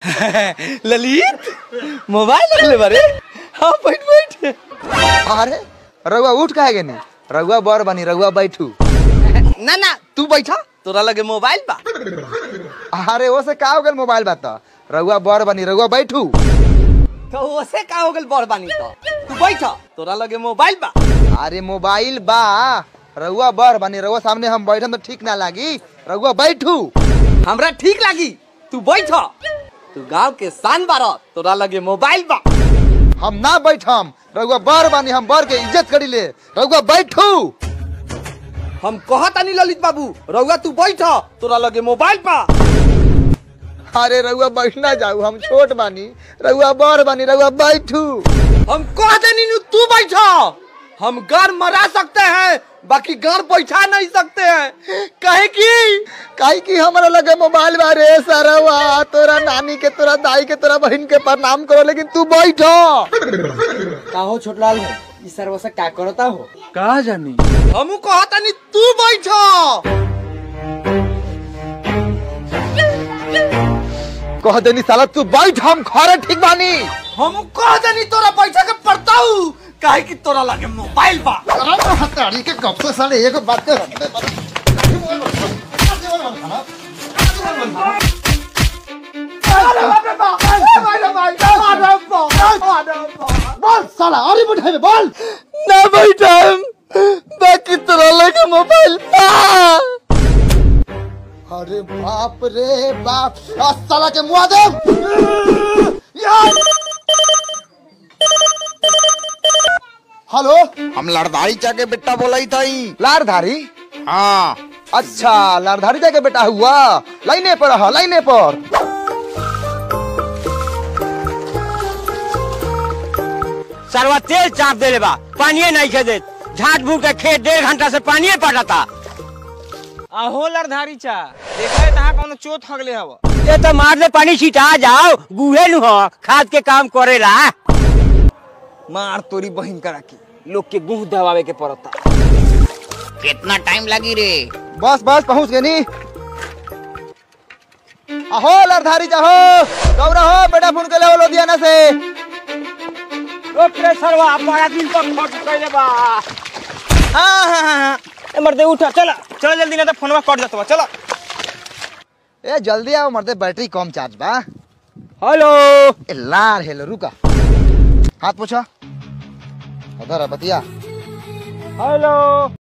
Lalit mobile रख ले बारे हाँ बैठ बैठ अरे रउआ उठ काहे गेनी रउआ बर बनी रउआ बैठू ना ना तू बैठा तोरा लगे मोबाइल बा अरे वो से का हो गेल मोबाइल बात रउआ बर बनी रउआ बैठू तो ओसे का हो गेल बड़ बानी तो तू बैठा तोरा लगे मोबाइल बा अरे मोबाइल बा रउआ बर बनी रउआ सामने हम बैठम तो ठीक ना लागी रउआ बैठू हमरा ठीक लागी तू बैठा तू गांव के शान बारा तोरा लगे मोबाइल बा हम ना बैठम रउआ बर बनी हम बर के इज्जत करी ले रउआ बैठू हम कहता नहीं ललित बाबू रउआ तू बैठा तोरा लगे मोबाइल बा अरे रउआ बैठना जाऊ हम छोट बानी रउआ बर बनी रउआ बैठू हम कहते नहीं तू बैठा हम गार मरा सकते हैं बाकी गार बैठा नहीं सकते हैं कहे की काहे की हमरा लगे मोबाइल बा रे सरवा तोरा नानी के तोरा दाई के तोरा बहन के प्रणाम करो लेकिन तू बैठो का हो छोटलाल भाई ई सर्वसा का करता हो कहा जानी हमू कहता नहीं तू बैठा कह देनी साला तू बैठ हम खरे ठीक बानी हम कह देनी तोरा बैठा के पड़ता हूँ काहे कि तोरा लगे मोबाइल बा हताड़ी के कब से साले एक बात कर बोल साला अरे बैठे में बोल ना बैठा बाकी तोरा लगे मोबाइल बा अरे बाप रे बाप आ साला के मुआ दे यार हेलो हम लड़दारी चाके बेटा बोलाई थई लारधारी हाँ अच्छा लारधारी जाके बेटा हुआ लाइने पर रहा लाइने पर सरवा तेल चाप देले बा पानिए नहीं खे देत झाट भूख के खेत डेढ़ घंटा से पानिए पटाता आहो लड़धारी चा देखा तहा कौन चोट हगले हव ये तो मार दे पानी छिटा जाओ गुहे नु हो खाद के काम करेला मार तोरी बहिन करा के लोग के गुह दबावे के पड़ता कितना टाइम लगी रे बस बस पहुंच गए नी अहो लारधारी जाहो गौरा हो बेटा फोन के ले लुधियाना से ओकरे सरवा बड़ा दिन पर खट कइले बा हाँ हाँ हाँ हाँ ए मर्दे उठा चला चलो जल्दी ना तो फोनवा कट जात बा चलो ए जल्दी आओ मरते बैटरी कम चार्ज बा हेलो ए लार हेलो रुका हाथ पूछा उधर है बतिया हेलो